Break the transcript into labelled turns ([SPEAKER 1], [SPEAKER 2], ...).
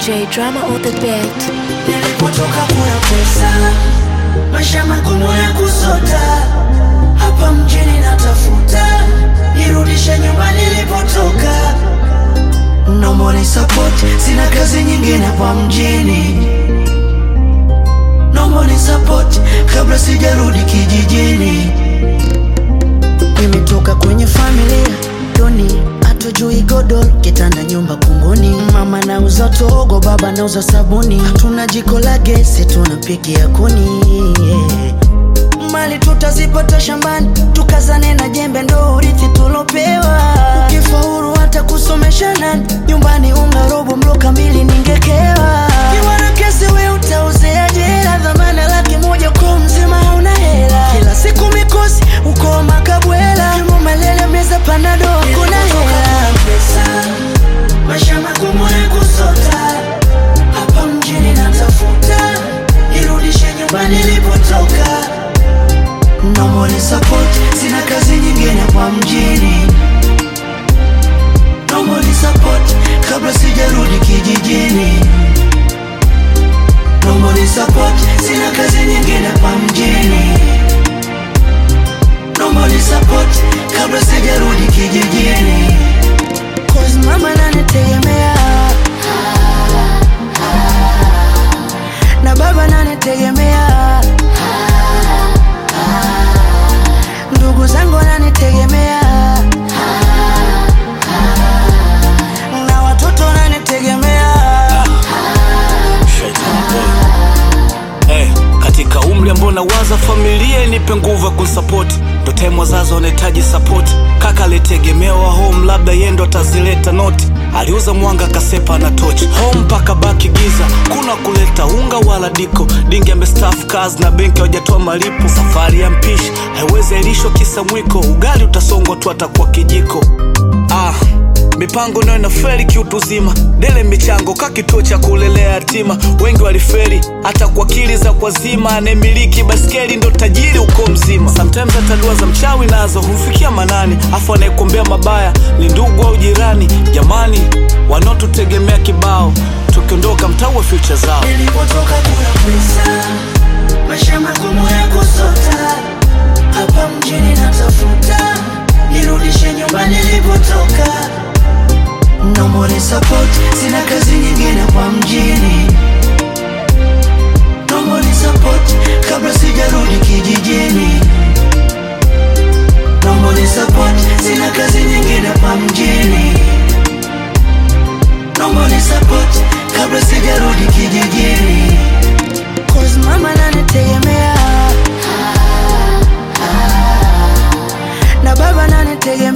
[SPEAKER 1] J drama on the beat.
[SPEAKER 2] Nilipotoka kuna pesa, maisha magumu ya kusota, hapa mjini natafuta, nirudishe nyumbani nilipotoka. No money support, sina kazi nyingine hapa mjini. No money support, kabla sijarudi kijijini. Nimetoka kwenye familia duni, hatujui godoro, kitanda, nyumba kunguni. Mama nauza togo, baba nauza sabuni, hatuna jiko la gesi, tunapikia kuni yeah. Mali tutazipata shambani, tukazane na jembe, ndo urithi tulopewa. Ukifaulu hata kusomesha nani, nyumbani unga robo, mlo kamili ningekewa. Kiwa na kesi we utauzea jela, dhamana laki moja kwa mzima hauna hela. Kila siku mikosi uko makabwela, kimo malele meza panado hakuna hela. Maisha magumu ya kusota, hapa mjini natafuta, nirudishe nyumbani nilipotoka. No money support, sina kazi nyingine hapa mjini. No money support, kabla sijarudi kijijini. No money support, sina kazi nyingine hapa mjini. No money support, kabla sijarudi kijijini. Cause mama nanitegemea na baba nanitegemea ndugu zangu wananitegemea na watoto wananitegemea
[SPEAKER 3] Hey, katika umri ambao nawaza familia inipe nguvu ya kunsapoti ndo time wazazi wanahitaji sapoti kaka alitegemewa home labda yeye ndo atazileta noti aliuza mwanga kasepa na tochi home mpaka baki giza kuna kuleta unga wala diko dingi amestaff kazi na benki hawajatoa malipo safari ya mpishi haiwezi ailishwa kisa mwiko ugali utasongwa tu atakuwa kijiko ah mipango nayo inaferi kiutuzima dele michango ka kituo cha kulelea yatima wengi waliferi hata kwa akili za kwazima anayemiliki baskeli ndo tajiri uko mzima sometimes hata dua za mchawi nazo humfikia manani afu anayekuombea mabaya ni ndugu au jirani jamani wanaotutegemea kibao tukiondoka mtaue future zao
[SPEAKER 2] nilipotoka kuna pesa maisha magumu ya kusota hapa mjini natafuta nirudishe nyumbani nilipotoka no money support sina kazi nyingine hapa mjini no money support kabla sijarudi kijijini no money support sina kazi nyingine hapa mjini no money support kabla sijarudi kijijini Cause mama nanitegemea na baba nanitegemea